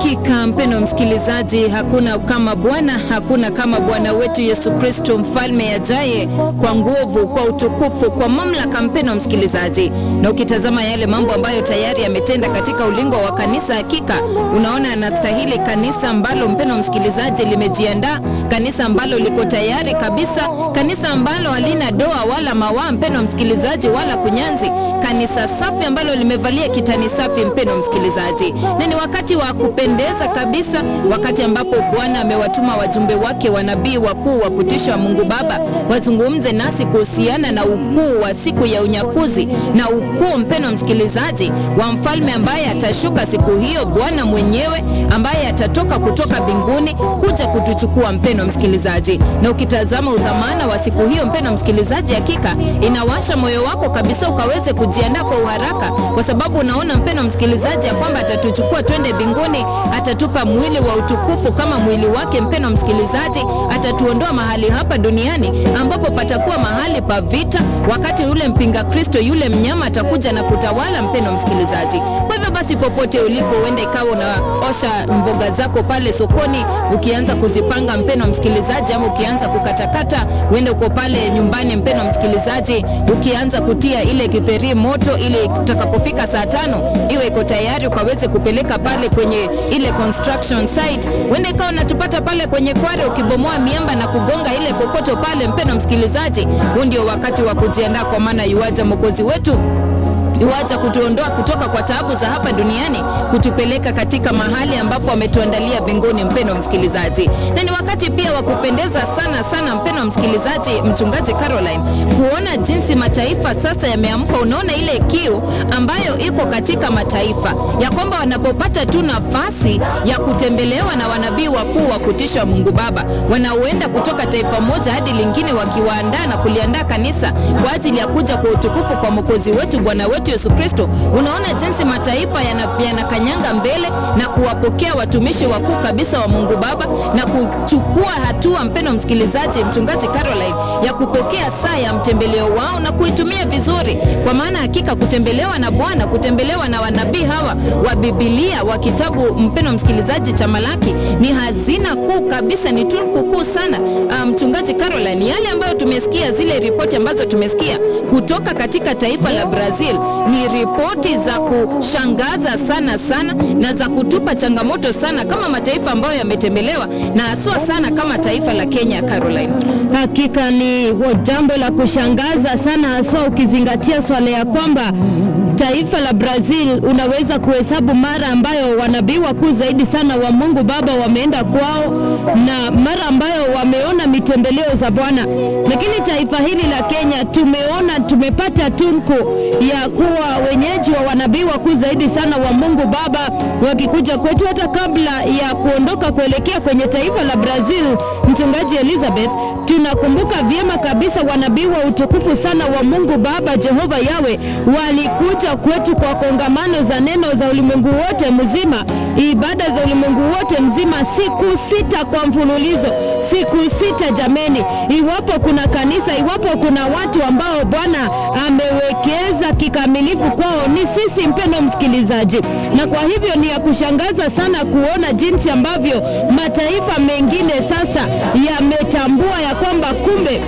Hakika mpendo msikilizaji, hakuna kama Bwana, hakuna kama Bwana wetu Yesu Kristo, mfalme ajaye kwa nguvu, kwa utukufu, kwa mamlaka. Mpendo msikilizaji, na ukitazama yale mambo ambayo tayari yametenda katika ulingo wa kanisa, hakika unaona anastahili kanisa ambalo, mpendo msikilizaji, limejiandaa, kanisa ambalo liko tayari kabisa, kanisa ambalo halina doa wala mawaa, mpendo msikilizaji, wala kunyanzi, kanisa safi ambalo limevalia kitani safi, mpendo msikilizaji, na ni wakati wa kupendeza kabisa, wakati ambapo Bwana amewatuma wajumbe wake wanabii wakuu wa kutisha wa Mungu Baba wazungumze nasi kuhusiana na ukuu wa siku ya unyakuzi na ukuu, mpeno msikilizaji, wa mfalme ambaye atashuka siku hiyo, Bwana mwenyewe ambaye atatoka kutoka mbinguni kuja kutuchukua, mpeno msikilizaji. Na ukitazama udhamana wa siku hiyo, mpeno msikilizaji, hakika inawasha moyo wako kabisa ukaweze kujiandaa kwa uharaka, kwa sababu unaona mpeno msikilizaji, ya kwamba atatuchukua twende mbinguni, atatupa mwili wa utukufu kama mwili wake. Mpeno msikilizaji, atatuondoa mahali hapa duniani ambapo patakuwa mahali pa vita, wakati yule mpinga Kristo, yule mnyama atakuja na kutawala. Mpeno msikilizaji, kwa hivyo basi, popote ulipo, uende ikawa unaosha mboga zako pale sokoni, ukianza kuzipanga mpeno msikilizaji, ama ukianza kukatakata, uende uko pale nyumbani, mpeno msikilizaji, ukianza kutia ile kitheri moto, ili utakapofika saa tano iwe iko tayari ukaweze kupeleka pale kwenye ile construction site. Uende ikawa unatupata pale kwenye kware, ukibomoa miamba na kugonga ile kokoto pale, mpeno msikilizaji, huu ndio wakati wa kujiandaa, kwa maana yuaja mwokozi wetu iwaja kutuondoa kutoka kwa taabu za hapa duniani kutupeleka katika mahali ambapo ametuandalia mbinguni, mpeno msikilizaji. Na ni wakati pia wa kupendeza sana sana, mpeno msikilizaji, mchungaji Caroline, kuona jinsi mataifa sasa yameamka. Unaona ile kiu ambayo iko katika mataifa ya kwamba wanapopata tu nafasi ya kutembelewa na wanabii wakuu wa kutisha Mungu Baba, wanaoenda kutoka taifa moja hadi lingine, wakiwaandaa na kuliandaa kanisa kwa ajili ya kuja kwa utukufu kwa mwokozi wetu Bwana wetu Yesu Kristo. Unaona jinsi mataifa yanakanyanga yana mbele na kuwapokea watumishi wakuu kabisa wa Mungu Baba na kuchukua hatua, mpeno msikilizaji, mchungaji Caroline, ya kupokea saa ya mtembeleo wao na kuitumia vizuri, kwa maana hakika kutembelewa na Bwana, kutembelewa na wanabii hawa wa Biblia wa kitabu, mpeno msikilizaji, cha Malaki ni hazina kuu kabisa, ni tunuku kuu sana. Mchungaji um, Caroline, yale ambayo tumesikia, zile ripoti ambazo tumesikia kutoka katika taifa la Brazil ni ripoti za kushangaza sana sana na za kutupa changamoto sana kama mataifa ambayo yametembelewa na haswa sana kama taifa la Kenya. Caroline, hakika ni jambo la kushangaza sana, haswa ukizingatia swala ya kwamba taifa la Brazil unaweza kuhesabu mara ambayo wanabii wakuu zaidi sana wa Mungu Baba wameenda kwao na mara ambayo wameona mitembeleo za Bwana, lakini taifa hili la Kenya tumeona tumepata tunku ya kuwa wenyeji wa wanabii wakuu zaidi sana wa Mungu Baba wakikuja kwetu hata kabla ya kuondoka kuelekea kwenye taifa la Brazil. Mchungaji Elizabeth, tunakumbuka vyema kabisa wanabii wa utukufu sana wa Mungu Baba Jehova Yawe walikuja kwetu kwa kongamano za neno za ulimwengu wote mzima, ibada za ulimwengu wote mzima, siku sita kwa mfululizo, siku sita. Jameni, iwapo kuna kanisa, iwapo kuna watu ambao Bwana amewekeza kikamilifu kwao ni sisi, mpendo msikilizaji, na kwa hivyo ni ya kushangaza sana kuona jinsi ambavyo mataifa mengine sasa yametambua ya kwamba kumbe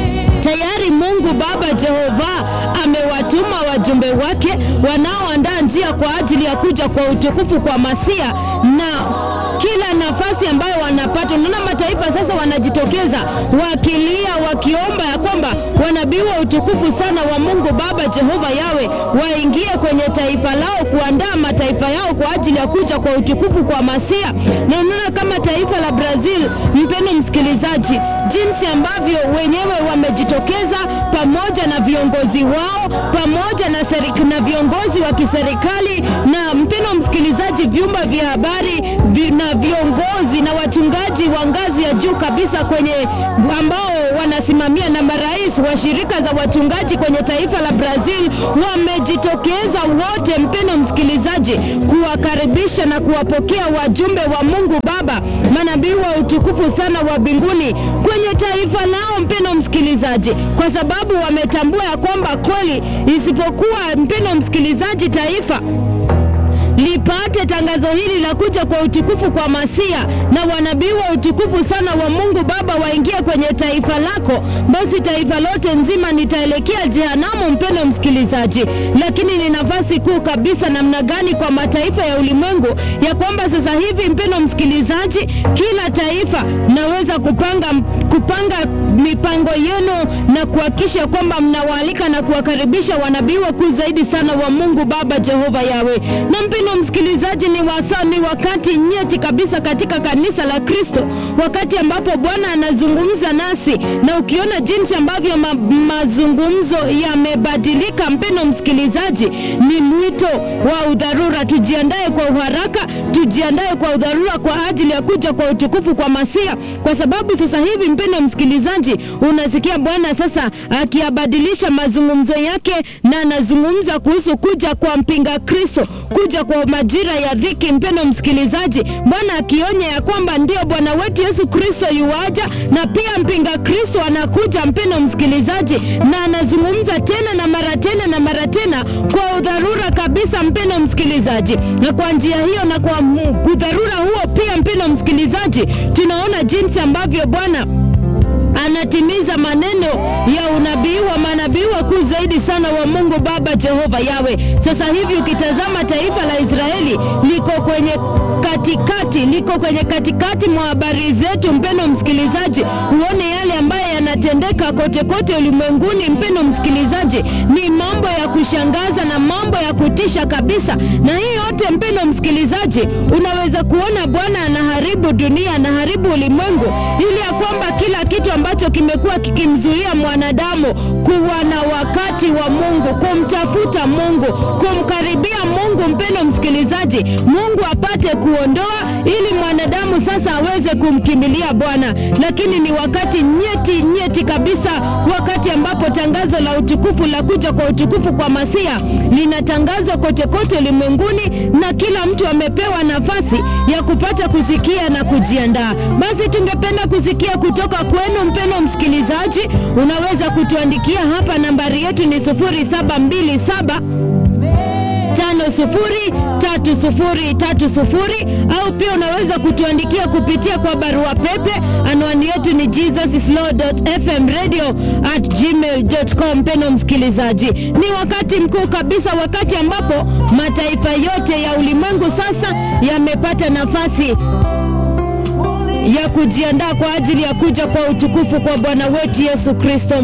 tayari Mungu Baba Jehova amewatuma wajumbe wake wanaoandaa njia kwa ajili ya kuja kwa utukufu kwa Masia na kila nafasi ambayo wanapata, unaona mataifa sasa wanajitokeza wakilia, wakiomba ya kwamba wanabii wa utukufu sana wa Mungu Baba Jehova Yawe waingie kwenye taifa lao, kuandaa mataifa yao kwa ajili ya kuja kwa utukufu kwa Masia. Na unaona kama taifa la Brazil, mpendo msikilizaji, jinsi ambavyo wenyewe wamejitokeza pamoja na viongozi wao pamoja na, serika, na viongozi wa kiserikali na mpendo msikilizaji, vyumba vya habari vi, na viongozi na wachungaji wa ngazi ya juu kabisa kwenye ambao wanasimamia na marais wa shirika za wachungaji kwenye taifa la Brazil wamejitokeza wote, mpendo msikilizaji, kuwakaribisha na kuwapokea wajumbe wa Mungu Baba, manabii wa utukufu sana wa mbinguni kwenye taifa lao, mpendo msikilizaji, kwa sababu wametambua ya kwamba kweli isipokuwa, mpendo msikilizaji, taifa lipate tangazo hili la kuja kwa utukufu kwa Masia na wanabii wa utukufu sana wa Mungu Baba waingie kwenye taifa lako, basi taifa lote nzima nitaelekea jehanamu, mpendo msikilizaji. Lakini ni nafasi kuu kabisa namna gani kwa mataifa ya ulimwengu ya kwamba sasa hivi, mpendo msikilizaji, kila taifa naweza kupanga kupanga mipango yenu na kuhakikisha kwamba mnawaalika na kuwakaribisha wanabii wakuu zaidi sana wa Mungu Baba Jehova Yawe. Na mpendo msikilizaji, ni wasa, ni wakati nyeti kabisa katika kanisa la Kristo, wakati ambapo Bwana anazungumza nasi, na ukiona jinsi ambavyo ma, mazungumzo yamebadilika, mpendo msikilizaji, ni mwito wa udharura. Tujiandae kwa uharaka, tujiandae kwa udharura kwa ajili ya kuja kwa utukufu kwa Masia, kwa sababu sasa hivi mpendo msikilizaji, unasikia Bwana sasa akiyabadilisha mazungumzo yake, na anazungumza kuhusu kuja kwa mpinga Kristo, kuja kwa majira ya dhiki. Mpendo msikilizaji, Bwana akionya ya kwamba ndio Bwana wetu Yesu Kristo yuaja, na pia mpinga Kristo anakuja, mpendo msikilizaji, na anazungumza tena na mara tena na mara tena kwa udharura kabisa, mpendo msikilizaji, na kwa njia hiyo na kwa udharura huo pia, mpendo msikilizaji, tunaona jinsi ambavyo Bwana anatimiza maneno ya unabii wa manabii wakuu zaidi sana wa Mungu Baba Jehova Yawe. Sasa hivi ukitazama taifa la Israeli liko kwenye katikati, liko kwenye katikati mwa habari zetu, mpendo msikilizaji, uone yale ambayo yanatendeka kote kote ulimwenguni. Mpendo msikilizaji, ni mambo ya kushangaza na mambo ya kutisha kabisa, na hii yote mpendo msikilizaji, unaweza kuona Bwana anaharibu dunia, anaharibu ulimwengu, ili ya kwamba kila kitu ambacho kimekuwa kikimzuia mwanadamu kuwa na wakati wa Mungu, kumtafuta Mungu, kumkaribia Mungu, mpendo msikilizaji, Mungu apate kuondoa ili mwanadamu sasa aweze kumkimbilia Bwana. Lakini ni wakati nyeti nyeti kabisa, wakati ambapo tangazo la utukufu la kuja kwa utukufu kwa Masia linatangazwa kote kote ulimwenguni, na kila mtu amepewa nafasi ya kupata kusikia na kujiandaa. Basi tungependa kusikia kutoka kwenu mpendo msikilizaji, unaweza kutuandikia hapa, nambari yetu ni sufuri saba mbili saba tano sufuri tatu sufuri tatu sufuri au pia unaweza kutuandikia kupitia kwa barua pepe. Anwani yetu ni jesuslord.fmradio at gmail.com. Mpendo msikilizaji, ni wakati mkuu kabisa, wakati ambapo mataifa yote ya ulimwengu sasa yamepata nafasi ya kujiandaa kwa ajili ya kuja kwa utukufu kwa Bwana wetu Yesu Kristo.